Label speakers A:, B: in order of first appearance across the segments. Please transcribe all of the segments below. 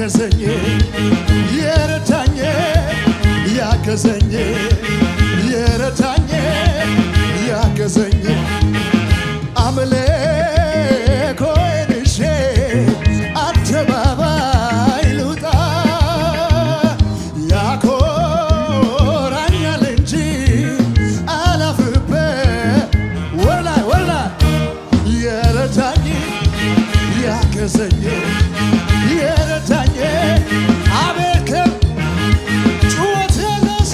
A: ያገዘኝ የረዳኝ ያገዘኝ የረዳኝ ያገዘኝ አምልኮዬን ይዤ አደባባይ ልውጣ ያኮራኛል እንጂ አላፍርበት ወላይ ወላይ የረዳኝ ያገዘኝ የረዳኝ አቤት ጩኸት ያነሰ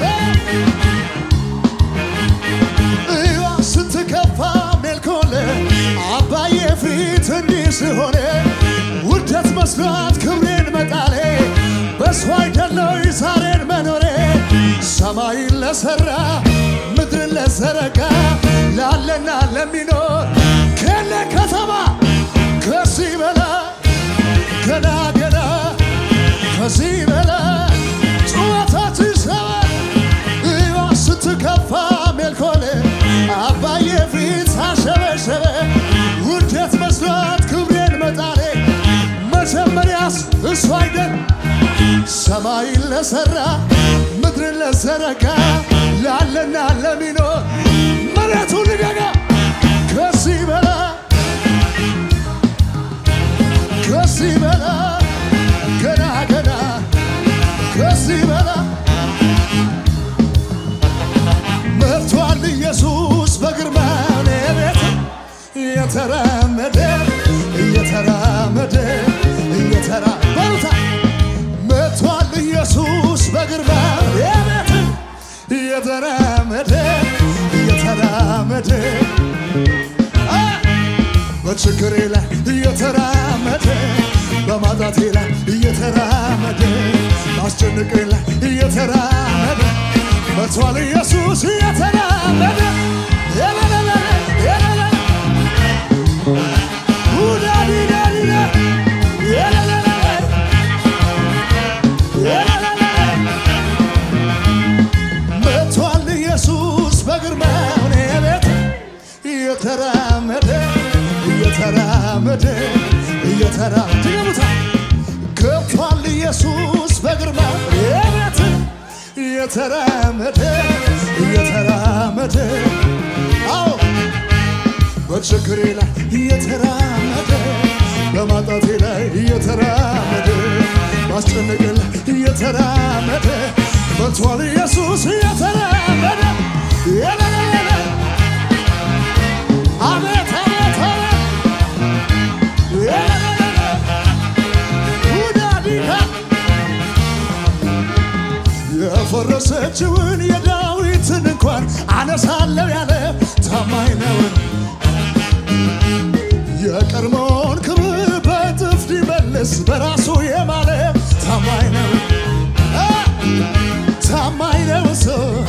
A: እዋ ስትከፋ ሜልኮለ አባዬ ፊት እንዲህ ስሆነ ውርደት መስሏት ክብሬን መጣሌ በሷ አይደለው ዛሬን መኖሬ ሰማይን ለሠራ ምድርን ለዘረጋ ላለና ለሚኖር ከለ ከተማ ከዚህ በላይ ገና ገና ከዚህ በላይ ጩኸታት ይሰማል እዋ ስትከፋ ሜልኮል አባዬ ፊት ሳሸበሸበ ውርደት መስሏት ክብሬን መጣሌ መጀመሪያስ እሱ አይደል ሰማይን ለሠራ ምድርን ለዘረጋ ላለና ለሚኖር መሬቱ ልገጋ ከዚህ በላይ ከዚህ በላይ ገና ገና ከዚህ በላይ መርቷል ኢየሱስ በግርማ እኔ ቤት እየተራመደ እየተራመደ እየተራ በሩታ መርቷል ኢየሱስ በግርማ እኔ ቤት እየተራመደ እየተራመደ አ! በችግሬ ላይ እየተራመደ በማጣቴ ላይ እየተራመደ በአስጨንቄ ላይ እየተራመደ መቷል ኢየሱስ እየተራመደ የለለለ የለለ ውዳዲዳዲዳ የለለለ የለለለ መቷል ኢየሱስ በግርማው እኔ ቤት እየተራመደ እየተራመደ እየተራ ድገሙታ ገብቷል ኢየሱስ በግርማው እኔ ቤት እየተራመደ እየተራመደ አዎ በችግሬ ላይ እየተራመደ በማጣቴ ላይ እየተራመደ ማስጨነቄ ላይ እየተራመደ መጥቷል ኢየሱስ እየተራመደ የለለለ አቤት አቤት አቤት የለለለ ውዳዲካ የፈረሰችውን የዳዊትን እንኳን አነሳለሁ ያለ ታማኝ ነውን የቀድሞውን ክብር በእጥፍ ሊመልስ በራሱ የማለ ታማኝ ነው አ! ታማኝ ነው እሱ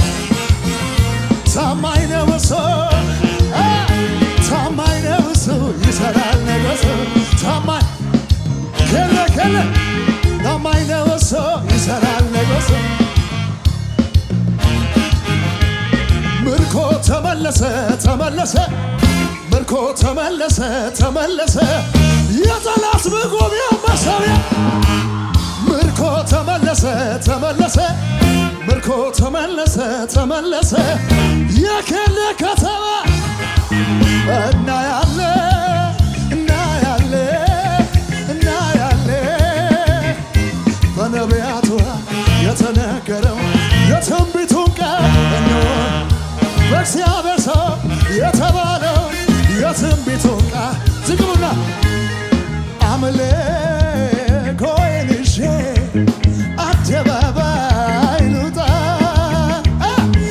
A: ታማኝ ነው እሱ አ! ታማኝ ነው እሱ ይሰራል ነገሱ ታማኝ ከለ ከለ ታማኝ ነው እሱ ይሰራል ነገሱ ምርኮ ተመለሰ ተመለሰ ምርኮ ተመለሰ ተመለሰ የጠላት መጎቢያ መሳቢያ ምርኮ ተመለሰ ተመለሰ ምርኮ ተመለሰ ተመለሰ የከለ ከተማ እና ያለ እና ያለ እና ያለ በነቢያቱ የተነገረው የትንቢቱን ቃል እንሆ በእግዚአብሔር ሰው የተባለው የትንቢቱን ቃል ዝግቡና አምልኮዬን ይዤ አደባባይ ልውጣ አ!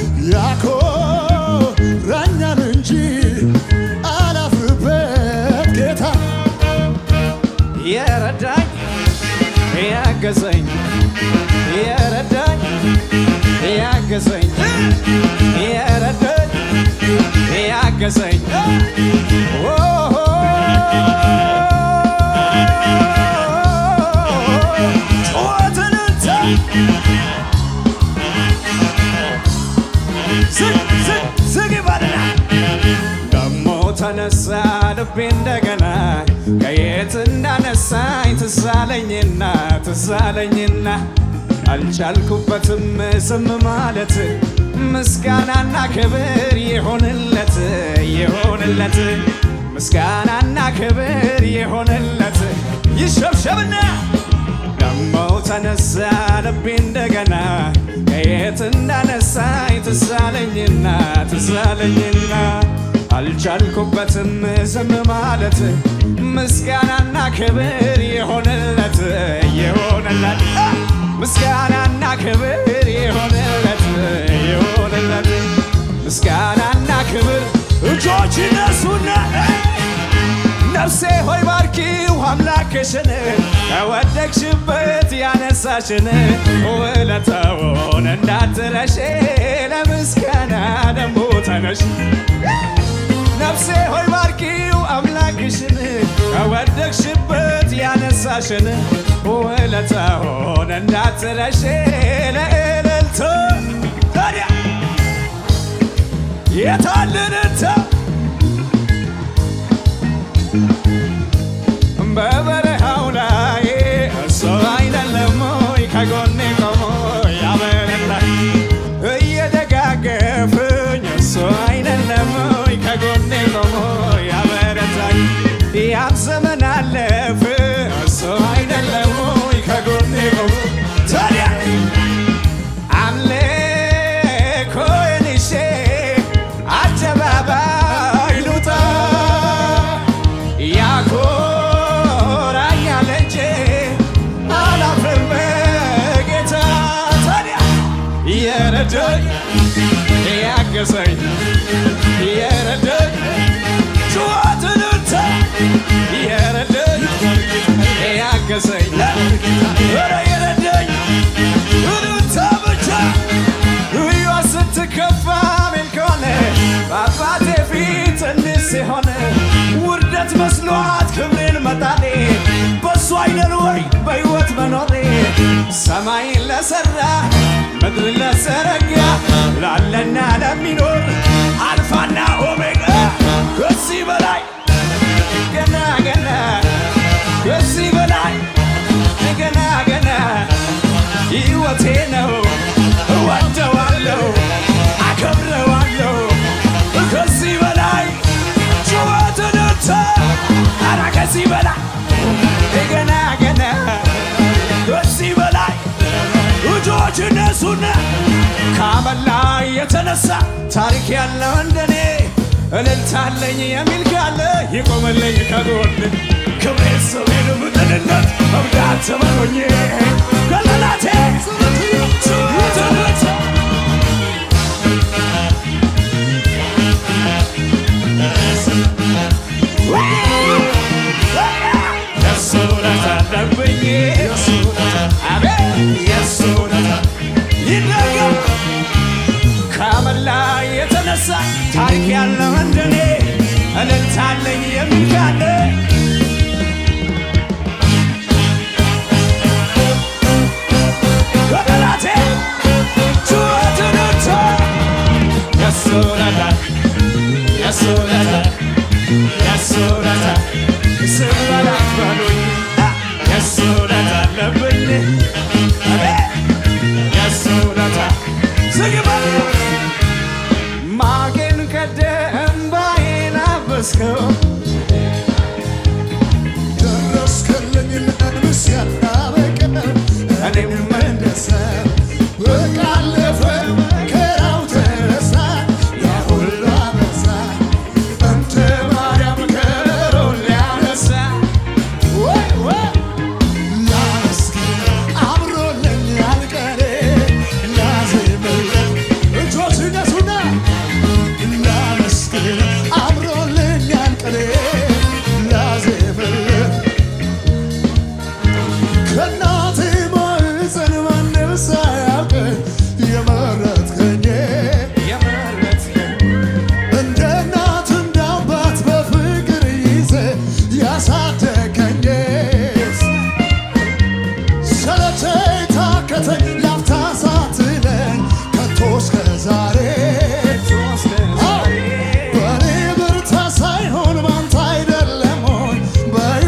A: ያኮራኛል እንጂ አላፍርበት ጌታ
B: የረዳኝ ያገዘኝ የረዳኝ ያገዘኝ የረዳኝ ያገዘኝ ኦሆ! ጩኸትን እንተ ዝግ ዝግ ዝግ ይበልና ደሞ ተነሳ ልቤ እንደገና ከየት እንዳነሳኝ ትዛለኝና ትዛለኝና አልቻልኩበትም ዝም ማለት ምስጋናና ክብር ይሆንለት ይሆንለት ምስጋናና ክብር ይሆንለት ይሸብሸብና ደሞ ተነሳ ልቤ እንደገና ከየት እንዳነሳኝ ትዛለኝና ትዛለኝና አልቻልኩበትም ዝም ማለት ምስጋናና ክብር ይሆንለት ይሆንለት አ! ምስጋናና ክብር ይሆንለት ይሆንለት ምስጋናና ክብር እጆች ይነሱና ነፍሴ ሆይ ባርኪው አምላክሽን ከወደቅሽበት ያነሳሽን ውለታውን እንዳትረሺ ለምስጋና ደሞ ተነሽ ነፍሴ ሆይ ባርኪው አምላክሽን ከወደቅሽበት ያነሳሽን ውለታውን እንዳትረሺ ለእልልታ ታዲያ የታልንታ በበረሃው ላይ እሱ አይደለም ወይ ከጎኔ ቆሞ ያበረታኝ እየደጋገፈኝ እሱ አይደለም ወይ ከጎኔ ቆሞ ያበረታኝ ያን ዘመን አለፈ እሱ አይደለም ወይ ከጎኔ ቆሞ ታዲያ አምልኮዬን ይዤ አደባባይ ልውጣ ያኮራኛል እንጂ አላፍርም በጌታ ታዲያ የረዳኝ ያገዘኝ የረዳኝ ጩኸትንታ የረዳኝ ያገዘኝ ኧረ የረዳኝ እልልታ ብቻ እዩዋ ስትከፋ ሜልኮነ በአባቴ ፊት እንዲህ ሲሆን ውርደት መስሏት ክብሬን መጣሌ በሱ አይደል ወይ በሕይወት መኖሬ ሰማይን ለሠራ ምድር ለዘረጋ ላለና ለሚኖር አልፋና ኦሜጋ ከዚህ በላይ ገና ገና ከዚህ በላይ ገና ገና ሕይወቴ ነው እወደዋለሁ አከብረዋለሁ ከዚህ በላይ ጩኸትንታ ኧረ ከዚህ በላይ ገና ገና ከዚህ በላይ እጆች እነሱና ከአመል ላይ የተነሳ ታሪክ ያለው እንደኔ እልልታለኝ የሚል ካለ ይቆምልኝ ከጎን ክብሬ ስሜን ምጥንነት መብዳት ተመሮኜ ከለላቴ ትምህርት የሱ ውለታ አለብኝ አቤት የሱ ውለታ ይደገም ከአመል ላይ የተነሳ ታሪክ ያለው እንደኔ እልልታለኝ የሚል ካለ ከጠላቴ ጩኸትንታ የሱ ውለታ የሱ ውለታ የሱ ውለታ ስም በላት በሉኝ የሱ ውለታ አለብኝ አቤት የሱ ውለታ ዝግ በል ማጌን ቀደም ባይን አበስከው
A: ደረስክልኝ ምስጋና በቀር
B: እኔም
A: መለሰ በቃ አለፈ መከራው ተረሳ ያ ሁሉ አበሳ እንደ ማርያም ከሮን ሊያነሳ ወይ ወይ ላመስግን አምሮልኛል ቀኔ ላዜምለት እጆች ይነሱና ላመስግን አምሮልኛል ቀኔ ላዜምለት ከእናቴ ማኅፀን ማንም ሳያውቀኝ የመረጥከኝ
B: የመረጥከኝ
A: እንደ እናት እንደ አባት በፍቅር ይዘህ ያሳደገኝ ሰለቸኝ ታከተኝ ላፍታ ሳትለኝ ከቶ እስከ ዛሬ በእኔ ብርታት ሳይሆን ባንተ አይደለም ሆይ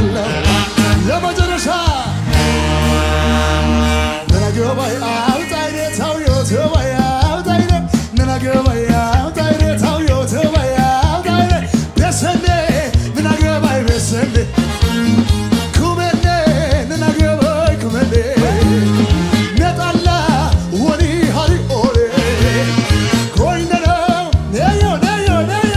A: አለው ለመጨረሻ ነናገባይ አውጣይኔ ታውዮ ተባይ አውጣይኔ ነናገባይ አውጣይኔ ታውዮ ተባይ አውጣይኔ ቤሰኔ ነናገባይ ቤሰኔ ኩመኔ ነናገባይ ኩመኔ ነጣላ ወኒ ሃሪ ኦሬ ኮይነነ ነዮ ነዮ ነዮ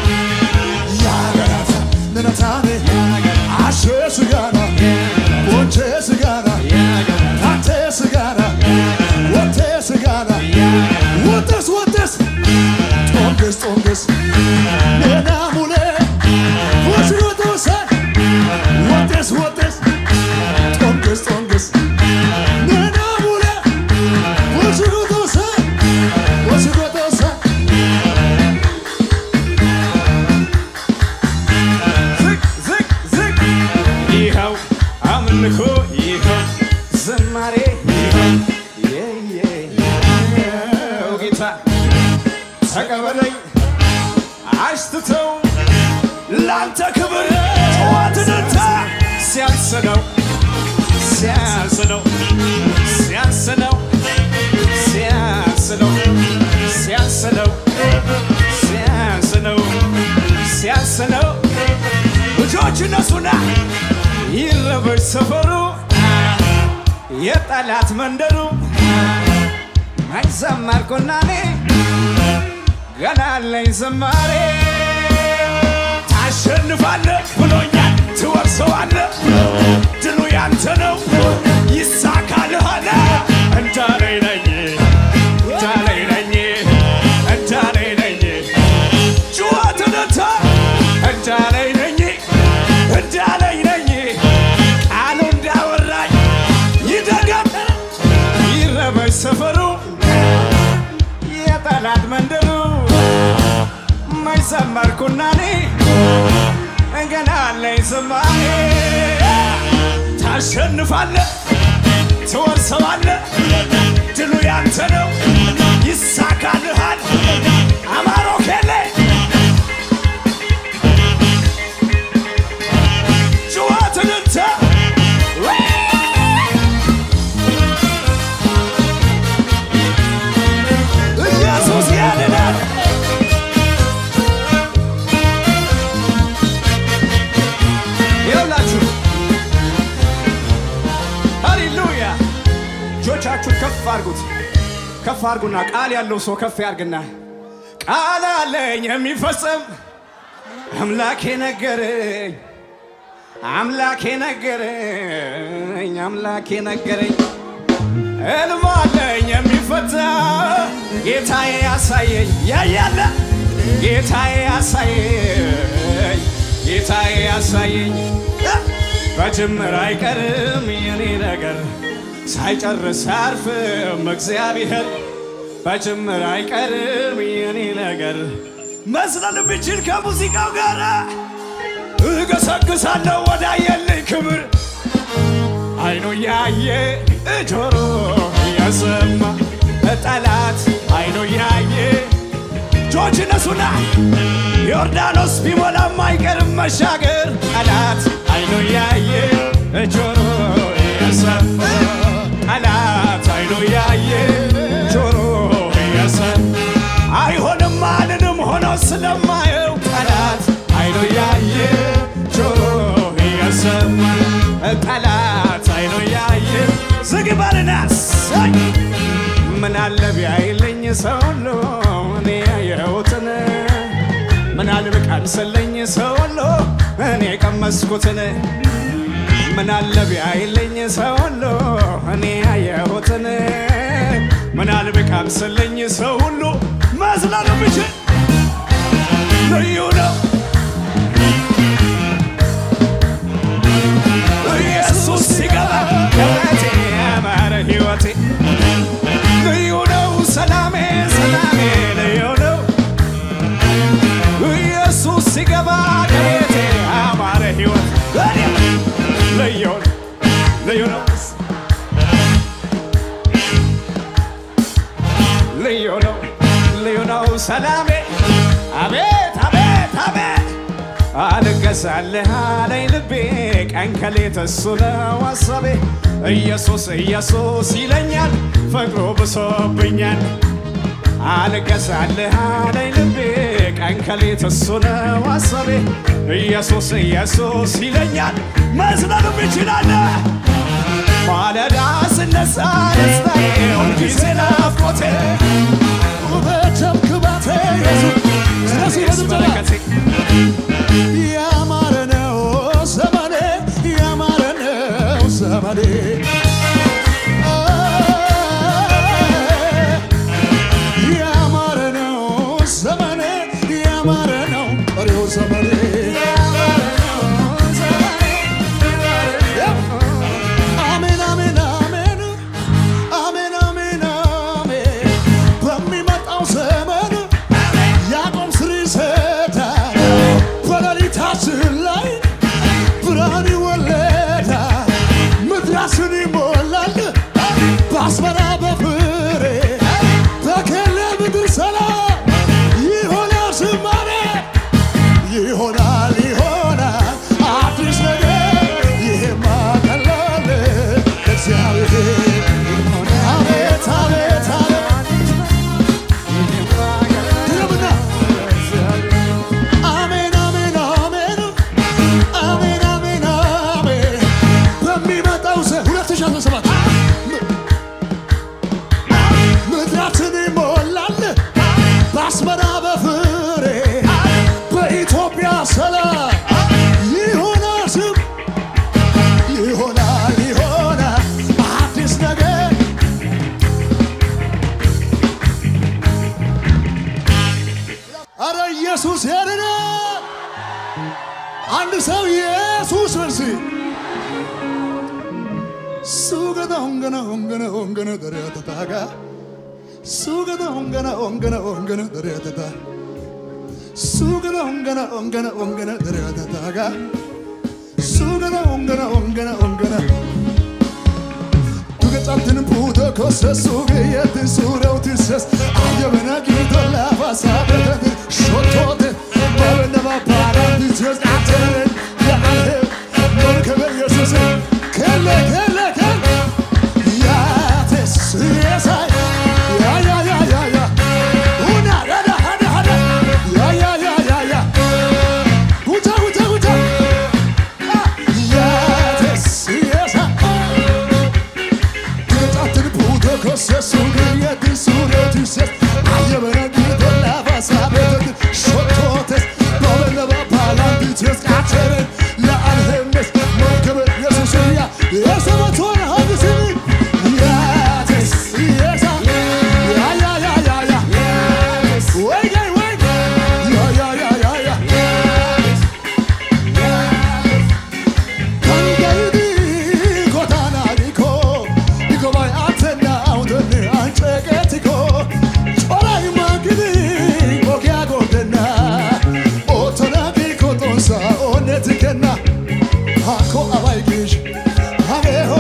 A: ያገራታ ነነታኔ አሼ ስጋና ቦንቼ ስጋና ታቴ ስጋና ወቴ ስጋና ወተስ ወተስ ጦንግስ ጦንግስ ኔና ሙሌ ወሽሮቶሰ ወተስ ወተስ ጦንግስ ጦንግስ ኔና ሙሌ ወሽሮቶሰ ወሽሮቶሰ
B: ዝቅ ዝቅ ዝቅ ይኸው አምልኮ ይኸው ዝማሬ ይኸው የ- የ- ይኸው ጌታ ተቀበለኝ አሽትተው ላንተ ክብር ጨዋትንታ ሲያንስነው ሲያንስነው ሲያንስነው ሲያንስነው ሲያንስነው ሲያንስነው ሲያንስነው ልጆች እነሱና ይረበሽ ሰፈሩ የጠላት መንደሩ አይዘመርኩና እኔ ገና አለኝ ዝማሬ ታሸንፋለህ ብሎኛል ትወርሰዋለህ ድሉ ያንተ ነው ይሳካልሃል እንዳለኝ ነኝ እንዳለኝ ነኝ እንዳለኝ ነኝ ጩኸትንታ እንዳለኝ ነኝ እንዳለኝ ነኝ ቃሉ እንዳወራኝ ይደገም ይረበሽ ሰፈሩ የጠላት መንደሩ መይዘመርኩና እኔ ገና አለኝ ዝማሬ ታሸንፋለህ ትወርሰዋለህ ድሉ ያንተ ነው ይሳካልሃል አማሮ ኬሌ ጩኸትንተ ኢየሱስ ያድናል ይኸውላችሁ ሃሌሉያ እጆቻችሁን ከፍ አድርጉት ከፍ አድርጉና ቃል ያለው ሰው ከፍ ያርግና ቃል አለኝ የሚፈጸም አምላኬ ነገረኝ አምላኬ ነገረኝ አምላኬ ነገረኝ ሕልም አለኝ የሚፈታ ጌታዬ ያሳየኝ ያያለ ጌታዬ ያሳየኝ ጌታዬ ያሳየኝ በጅምር አይቀርም የኔ ነገር ሳይጨርስ አያርፍም እግዚአብሔር በጅምር አይቀርም የኔ ነገር መስለን ብችል ከሙዚቃው ጋር እገሰግሳለሁ ወዳየልኝ ክብር አይኑ ያየ ጆሮ የሰማ ጠላት አይኑ ያየ እጆች እነሱና ዮርዳኖስ ቢሞላም አይቀርም መሻገር ጠላት አይኑ ያየ ጆሮ የሰማ ጠላት አይኑ ያየ ጆሮ የሰማ አይሆንም አልንም ሆኖ ስለማየው ጠላት አይኑ ያየ ጆሮ የሰማ ጠላት አይኑ ያየ ዝግ በልና ሳይ ምን አለ ቢያይልኝ ሰው ሁሉ እኔ ያየሁትን ምን አለ ቢቀምስልኝ ሰው ሁሉ እኔ ቀመስኩትን ምን አለ ቢያይልኝ ሰው ሁሉ እኔ ያየሁትን ምን አለ ቢቀምስልኝ ሰው ሁሉ መስለን ብችል ልዩ ነው ኢየሱስ ሲገባ ሕይወቴ ያማረ ሕይወቴ ልዩ ነው ሰላሜ ሰላሜ ልዩ ነው ኢየሱስ ሲገባ ከቤቴ ያማረ ሕይወት ልዩ ነው ልዩ ነው ልዩ ነው ልዩ ነው ሰላሜ አቤት አቤት አቤት አልገዛልህ አለኝ ልቤ ቀን ከሌት እሱ ነው ሐሳቤ ኢየሱስ ኢየሱስ ይለኛል ፍቅሩ ብሶብኛል አልገዛልህ አለኝ ልቤ ቀን ከሌት እሱ ነው ሐሳቤ ኢየሱስ ኢየሱስ ይለኛል መዝለሉም ይችላል ማለዳ ስነሳ ደስታዬ ሁልጊዜ ናፍቆቴ
A: ውበትም ክባቴ ኢየሱስ ስለዚህ በድምፅና
B: በረከቴ
A: ያማረ ነው ዘመኔ ያማረ ነው ዘመኔ ያማረ ነው ዘመኔ ያማረ ነው ቀሪው ዘመኔ አሜን አሜን አሜን አሜን አሜን አሜን በሚመጣው ዘመን ያዕቆብ ስር ይሰዳል በሌሊታችን ላይ ብርሃን ይወለዳል ምድራችን ይሞላል በአስመራ በፍሬ በኬለ ምድር ሰላም ይሆናል ዝማሬ ይሆናል ይሆናል አዲስ ነገር ይሄማ ቀላል እግዚአብሔር አቤት አቤት አቤት ድገምና አሜን አሜን አሜን አሜን አሜን አሜን በሚመጣው ዘ 2017 ምድራችን ይሞላል በአስመራ በፍሬ በኢትዮጵያ ሰላም ይሆናል ስም ይሆናል ይሆናል አዲስ ነገር አረ ኢየሱስ ያድነ አንድ ሰው ኢየሱስ በርሲ ሱገደ ሆንገነ ሆንገነ ሆንገነ ደሪያተታጋ ሱገደ ሆንገነ ሆንገነ ሆንገነ ደሪያተታ ሱገደ ሆንገነ ሆንገነ ሆንገነ ደሪያተታጋ ሱገደ ሆንገነ ሆንገነ ሆንገነ Tugacatin puto kosse suge yetin surau tises Ayabena gito la fasada de shotote Babena ba para tises ateren ya ale Nor kebe yesus kelle kelle kelle Ya tes yesa Ya ya ya ya ya Una hada hada hada Ya ya ya ya ya Guta guta guta Ya tes yesa Getatın puto kosse suge yetin surau tises Ayabena gito la fasada de shotote Babena ba para tises ateren Ya alhemes Nor kebe yesus ya Yesa baton hadisini Ya tes yesa Ya ya ya ya ya Wait wait wait Ya ya ya ya ya Kangaydi kotana diko Diko bay atena audene ancheketiko Choray magidi ogya godena Otona diko tonsa onetikena Hako abay gish Hage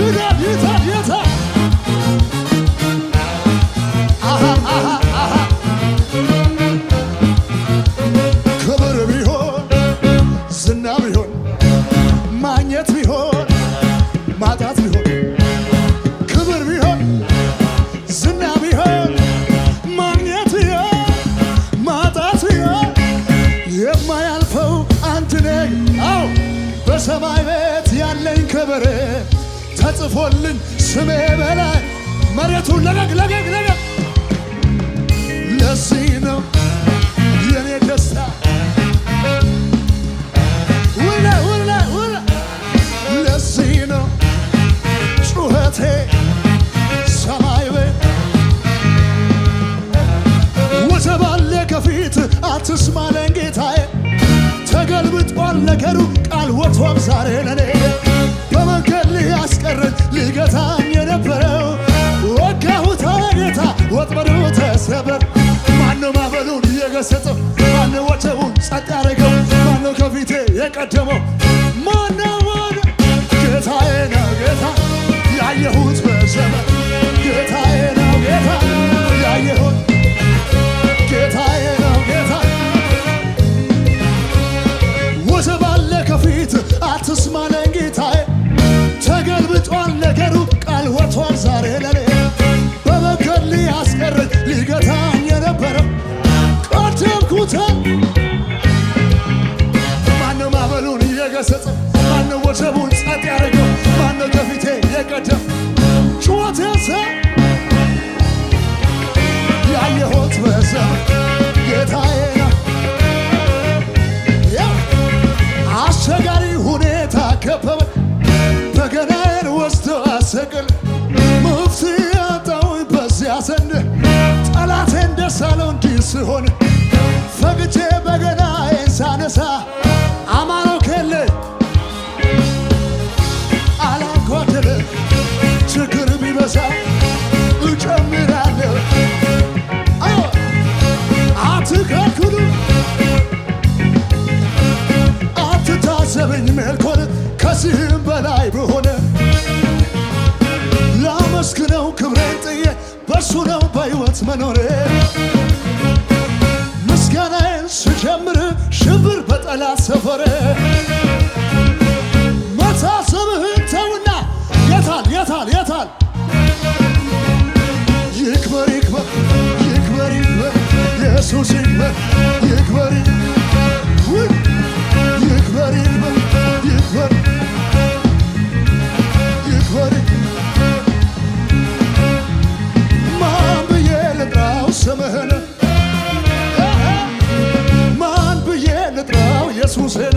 A: ይዳል ይታል ይታል አሃ አሃ አሃ ክብር ቢሆን ዝና ቢሆን ማግኘት ቢሆን ማጣት ቢሆን ክብር ቢሆን ዝና ቢሆን ማግኘት ቢሆን ማጣት ቢሆን የማያልፈው አንድ ነግ አው በሰማይ ቤት ያለኝ ክብር ተጽፎልኝ ስሜ በላይ መሬቱን ለቀቅ ለቀቅ ለቀቅ ለዚህ ነው የኔ ደስታ ውለ ውለ ውለ ለዚህ ነው ጩኸቴ ሰማይ ቤት ወጀብ አለ ከፊት አትስማለን ጌታዬ ተገልብጧል ነገሩ ቃል ወጥቷል ዛሬ ለኔ በመንገድ ሊያስቀረኝ ሊገታኝ የነበረው ወጋሁት አለ ጌታ ወጥመዱ ተሰበር ማነው ማዕበሉን እየገሰጸው ማነው ወጀቡን ጸጥ ያደረገው ማነው ከፊቴ የቀደመው ማነው ማነው ጌታዬ ነው ጌታ ያየሁት በዘመን ጌታዬ ነው ጌታ ያየሁት ጌታዬ ነው ጌታ ወጀብ አለ ከፊት አትስማለን ጌታዬ ተገልብጧል ነገሩ ቃል ወጥቷል ዛሬ ለኔ በመንገድ ሊያስቀረኝ ሊገታኝ የነበረው ቀደምኩት ማነው ማዕበሉን እየገሰጸ ማነው ወጀቡን ጸጥ ያደረገው ማነው ከፊቴ የቀደም ጩኸት ያሰ ያየሁት በዘመን ጌታዬ ነው ያ አስቸጋሪ ሁኔታ ከበበ በገናዬን ወስዶ አሰቅል መፍትሄ ያጣሁኝ በዚያ ዘንድ ጠላቴን ደስ አለው እንዲህ ስሆን ፈግቼ በገናዬን ሳነሳ አማረው ከለ አላጓደለ ችግር ቢበዛ እጨምራለሁ አዎ አትከልክሉ አትታዘበኝ መልኮን ከዚህም በላይ በሆነ ላመስግነው ክብሬን ጥዬ በእሱ ነው በሕይወት መኖሬ ምስጋናዬን ስጀምር ሽብር በጠላት ሰፈረ መታሰብህን ተውና የታል የታል የታል ይክበር ይክበር ይክበር ይክበር ኢየሱስ ይክበር ይክበር ውይ! ይክበር ይክበር ይክበር ይክበር ማን ብዬ ልጥራው ስምህን ማን ብዬ ልጥራው ኢየሱስን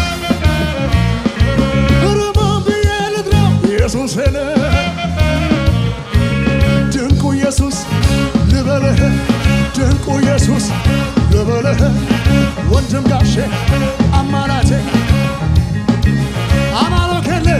A: ኧረ ማን ብዬ ልጥራው ኢየሱስን ድንቁ ኢየሱስ ልበልህ ድንቁ ኢየሱስ ልበልህ ወንድም ጋሼ አማላቴ አማሎኬልህ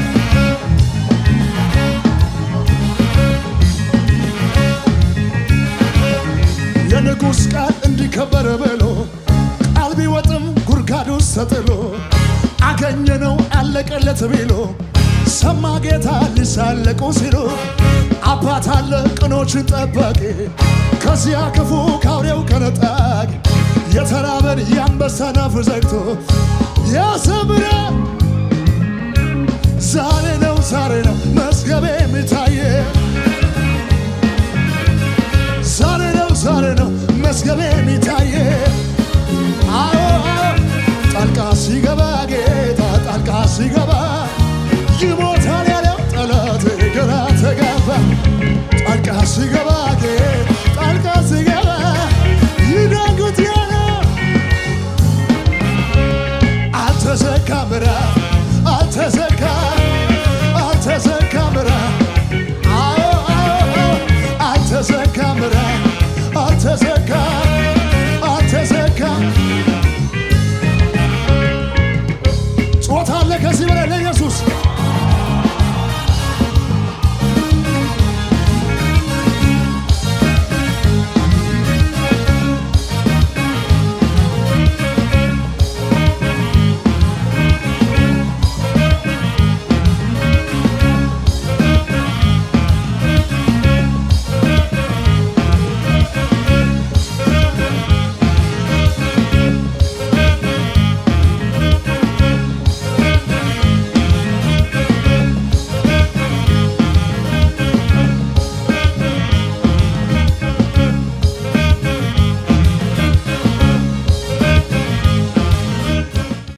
A: የንጉሥ ቃል እንዲከበር ብሎ ቃል ቢወጥም ጉድጓድ ውስጥ ተጥሎ አገኘነው አለቀለት ቢሎ ሰማ ጌታ ሊሳለቁ ሲሉ አባት አለ ቅኖችን ጠባቂ ከዚያ ክፉ ካውሬው ከነጣቂ የተራበን የአንበሳን አፍ ዘግቶ ያሰምረ ዛሬ ነው ዛሬ ነው መዝገቤ የሚታየ ዛሬ ነው ዛሬ ነው መዝገቤ የሚታየ አዎ አዎ ጣልቃ ሲገባ ጌታ ጣልቃ ሲገባ ይሞታል ያለው ጠላት ግራ ተጋባ ጣልቃ ሲገባ